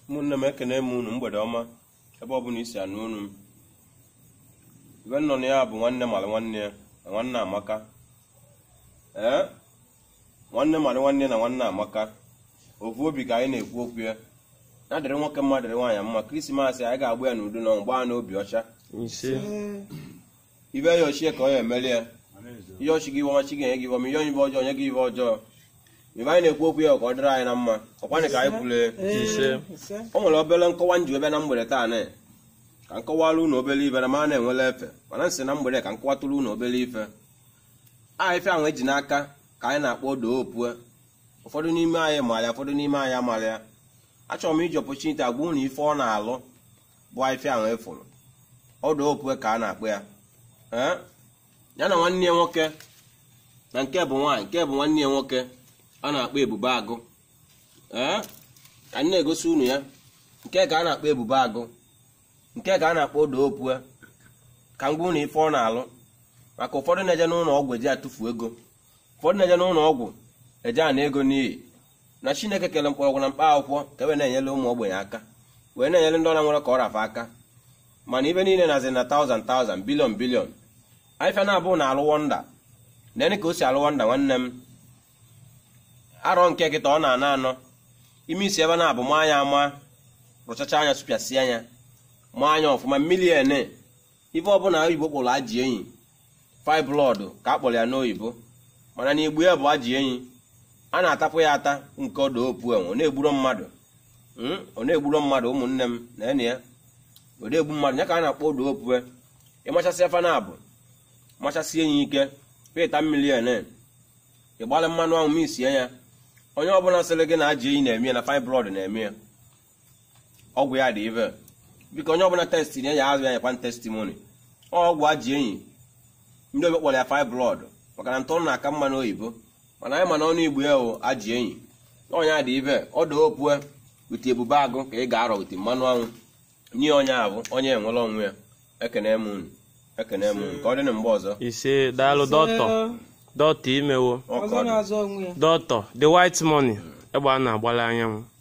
ụmụnne m ekene m unu mgbede ọma ebe ọ bụla isi anụ unu m ibe nọ na ya bụ nwanne mara nwanne ya na nwanne amaka ee nwanne mara nwanne ya na nwanne amaka ofu obi ka anyị na-ekwu okwu ya na dịrị nwoke mma dịrị nwaanyị mma krismas anyị ga-agba ya n'udo na mgba n'obi ọcha ise ibe ya ochie ka ọ ya emeli ya ihe ọchị gị iwe ọchị ga-enye gị iwe ma ihe onye ibe ọjọọ nye gị ibe ọjọọ ibe anyị na-ekwu okwu ya ka ọ dịrị anyị na mma ọkwanị ka anyị kwulee ise o nwere obere nkọwa nji ebe na mgbede taa na ka nkọwara unu obere ife na ma na-enwele efe mana nsị na mgbede ka nkọwatụrụ unu obere ife a ife ahụ eji n'aka ka anyị na-akpọ odo opue ụfọdụ n'ime anyị maara ya ụfọdụ n'ime anyị amaara ya achọrọ m iji opportunity agwa unu ife ọ na-alụ bụ ife ahụ efụrụ odo opue ka a na-akpọ ya ee ya na nwanne ya nwoke na nke bụ nwaanyị nke bụ nwanne ya nwoke a na-akpọ ebube agụ ee ka anyị na-egosi unu ya nke ka a na-akpọ ebube agụ nke ka a na-akpọ odo opue ka ngwa unu ife ọ na-alụ maka ụfọdụ na-eje n'ụlọ ọgwụ eji atụfu ego ụfọdụ na-eje n'ụlọ ọgwụ eje ana ego n'iyi na chineke kere mkpọrọgwụ na mkpa akwụkwọ ka wee na-enyere ụmụ ogbenye aka wee na-enyere ndị ọra nwere ka ọ rafa aka mana ibe niile na-azị na taụzand taụzand bilion bilion ife na-abụ na alụ wọnda nene ka o si alụ wọnda nwanne m arọ nke kịta ọ na-ana anọ ime isi ebe na-abụ ma anya ama rụchacha anya sụpịasị anya ma anya ọfụma milion ife ọbụla oyibo kpọrọ ajị enyi fiblọd ka a kpọrọ ya n'oyibo mana na igbu ya bụ ajị enyi a na-atapụ ya ata nke ọdụ opu enwe ọ na-egburo mmadụ Mm, ọ na-egburo mmadụ ụmụnne m na ene ya ọ na-egbu mmadụ ya ka a na-akpọ odo opue ịmachasị afa na abụ machasị enyi ike peta milion ịgbalị mmanụ ahụ ma isie ya onye ọbụla sịrị gị na ajị enyi na-eme ya na fibrọd na-eme ya ọgwụ ya dị ive biko onye ọbụla testi na ya azụ ya nyekwa testimoni ọgwụ ajị enyi ndị obe kpọrọ ya fibrọd maka na ntụrụ na-aka mma n'oyibo mana anyị mana ọnụ igbo ya o ajị enyi ọnya dị ive ọdụ opue wite ebube agụ ka ị ga-arọ wite mmanụ anwụ nye onye abụ onye enwere onwe ya ekene m unu ekene m unu ka ọ dị na mgbe ọzọ ise daalụ dọtọ dọtọ imewo ọ ka ọzọ ọ dị na-azọ onwe ya dọtọ the white money egbe a na-agbala anyanwụ